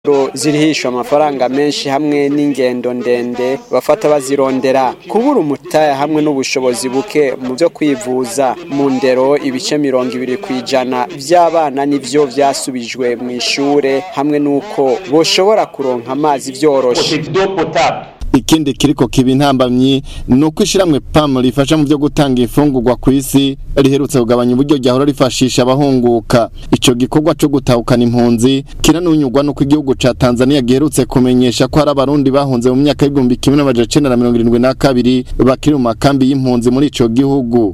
zirihishwa amafaranga menshi hamwe n'ingendo ndende bafata bazirondera kubura umutaya hamwe n'ubushobozi buke mu byo kwivuza mu ndero ibice mirongo ibiri ku ijana by'abana nivyo vyasubijwe mu ishure hamwe n'uko boshobora kuronka amazi vyoroshe ikindi kiriko kiba intambamyi ni uko ishiramwe PAM rifasha mu byo gutanga imfungurwa ku isi riherutse kugabanya uburyo ryahora rifashisha abahunguka ico gikorwa co gutahukana impunzi kiranunyurwa nuko igihugu ca Tanzania giherutse kumenyesha ko hari abarundi bahunze mu myaka y'igihumbi kimwe n'amajana icenda na mirongo irindwi na kabiri bakiri mu makambi y'impunzi muri ico gihugu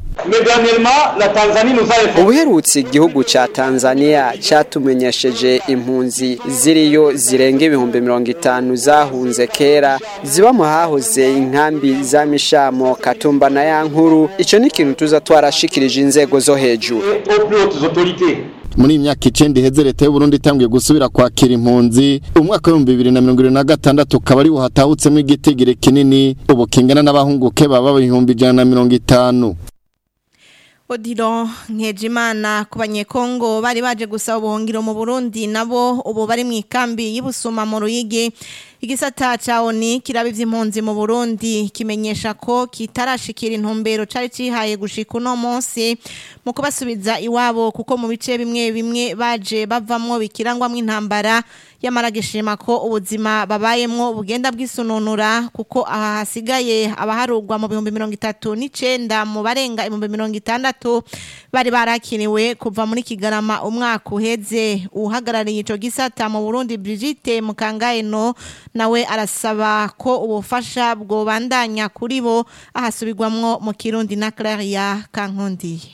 ubuherutse igihugu ca Tanzania catumenyesheje impunzi ziriyo zirenga ibihumbi mirongo itanu zahunze kera ziba mu hahoze inkambi za mishamo katumba na ya nkuru ico ni ikintu tuza twarashikirije inzego zo hejuru muri iyi myaka icenda iheze leta y'uburundi itanguye gusubira kwakira impunzi umwaka w'ibihumbi bibiri na mirongo irindwi na gatandatu ukaba ari buhatahutsemo igitigiri kinini ubu kingana n'abahunguke baba ibihumbi ijana na mirongo itanu Odilo Nkejimana ku banyekongo bari baje gusaba ubuhungiro mu Burundi nabo ubu bari mu ikambi y'ibusuma mu Ruyigi igisata ca ONI kiraba ivy'impunzi mu Burundi kimenyesha ko kitarashikira intumbero cari cihaye gushika uno munsi mu kubasubiza iwabo kuko mu bice bimwe bimwe baje bavamwo bikirangwamwo intambara yamara gishima ko ubuzima babayemwo bugenda bwisununura kuko aha hasigaye abaharugwa mu bihumbi mirongo itatu n'icenda mu barenga ibihumbi mirongo itandatu bari barakiniwe kuva muri kigarama umwaka uheze uhagarariye ico gisata mu Burundi Brigitte Mukangayeno nawe arasaba ko ubufasha bwobandanya kuri bo ahasubirwamwo mu Kirundi na Claria Kankondiye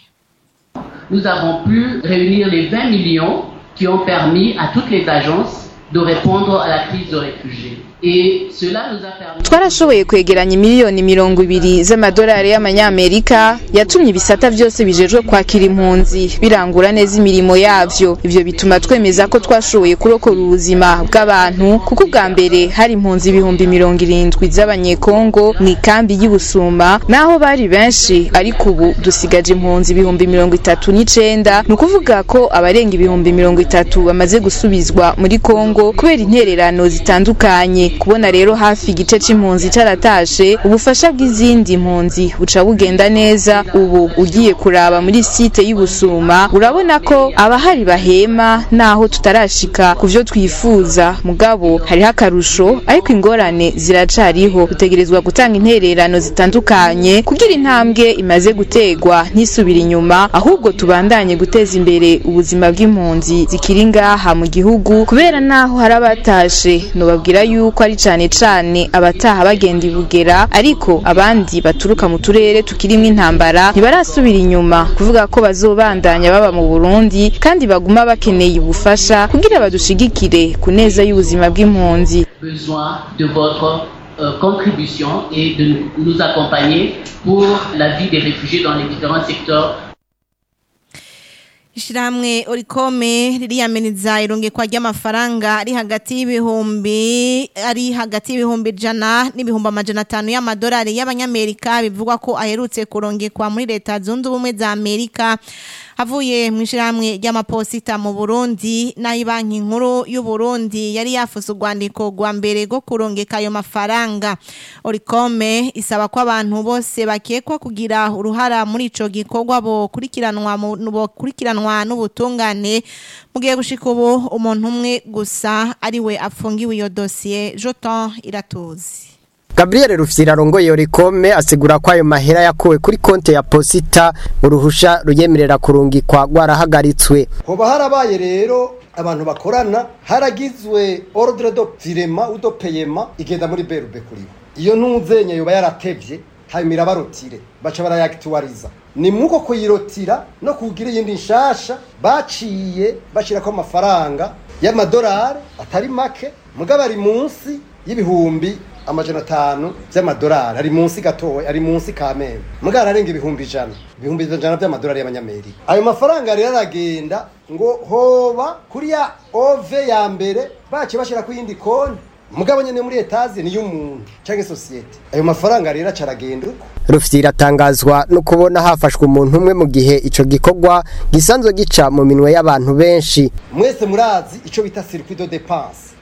Nous avons pu réunir les 20 millions qui ont permis à toutes les agences de répondre à la crise de réfugiés. Et cela nous a permis... twarashoboye kwegeranya miliyoni mirongo ibiri z'amadolari y'amanyamerika yatumye ibisata byose bijejwe kwakira impunzi birangura neza imirimo yavyo ivyo bituma twemeza ko twashoboye kurokora ubuzima bw'abantu kuko ubwa mbere hari impunzi ibihumbi mirongo irindwi z'abanyekongo mu ikambi y'ubusuma naho bari benshi ariko ubu dusigaje impunzi ibihumbi mirongo itatu n'icenda ni ukuvuga ko abarenga ibihumbi mirongo itatu bamaze gusubizwa muri kongo kubera intererano zitandukanye kubona rero hafi igice c'impunzi caratashe ubufasha bw'izindi mpunzi buca bugenda neza ubu ugiye kuraba muri site y'ubusuma urabona ko abahari bahema naho tutarashika ku vyo twifuza mugabo hariho akarusho ariko ingorane ziracariho dutegerezwa gutanga intererano zitandukanye kugira intambwe imaze gutegwa ntisubira inyuma ahubwo tubandanye guteza imbere ubuzima bw'impunzi zikiri ngaha mu gihugu kubera naho hari abatashe nobabwira yuko ari cane cane abataha bagenda ibugera ariko abandi baturuka mu turere tukirimwo intambara ntibarasubira inyuma kuvuga ko bazobandanya baba mu Burundi kandi baguma bakeneye ubufasha kugira badushigikire ku neza y'ubuzima bw'impunzi besoin de votre euh, contribution et de nous- nous accompagner pour la vie des réfugiés dans les différents secteurs Ishirahamwe Orikome ririyameniza irungikwa ry'amafaranga ari hagati y'ibihumbi ari hagati y'ibihumbi ijana n'ibihumbi amajana atanu y'amadolari y'abanyamerika bivugwa ko aherutse kurungikwa muri leta zunze ubumwe za Amerika avuye mu ishirahamwe ry'amaposita mu Burundi nayo banki nkuru y'u Burundi yari yafuse urwandiko rwa mbere rwo kurungika ayo mafaranga Orikome isaba ko abantu bose bakekwa kugira uruhara muri ico gikorwa bo kurikiranwa mu bo kurikiranwa n'ubutungane mu gihe gushika ubu umuntu umwe gusa ari we afungiwe iyo dosiye Joton iratuzi Gabriel Rufyira arongoye Orikome asigura ko ayo mahera yakuwe kuri konte ya posita uruhusha ruyemerera kurungikwa rwarahagaritswe hoba harabaye rero abantu bakorana haragizwe ordre de virement ou de paiement igenda muri berube kuribo iyo ntuzenye yoba yaratevye hanyuma irabarotire baca barayakituwariza ni muko kuyirotira no kugira iyindi nshasha baciye bashirako amafaranga y'amadolari atari make mugabo ari munsi y'ibihumbi amajana atanu vy'amadolari ari munsi gatoya ari munsi kameme mugabo ararenga ibihumbi ijana ibihumbi ijana vy'amadolari y'abanyamerika ayo mafaranga rero aragenda ngo hoba kuri ya ove ya mbere baciye bashira ku yindi konti mugabo nyene muri etaze ni y'umuntu canke sosiyete ayo mafaranga rero aca aragenda uko Rufyira atangazwa no kubona hafashwe umuntu umwe mu gihe ico gikorwa gisanzwe gica mu minwe y'abantu benshi mwese murazi ico bita circuit de dépense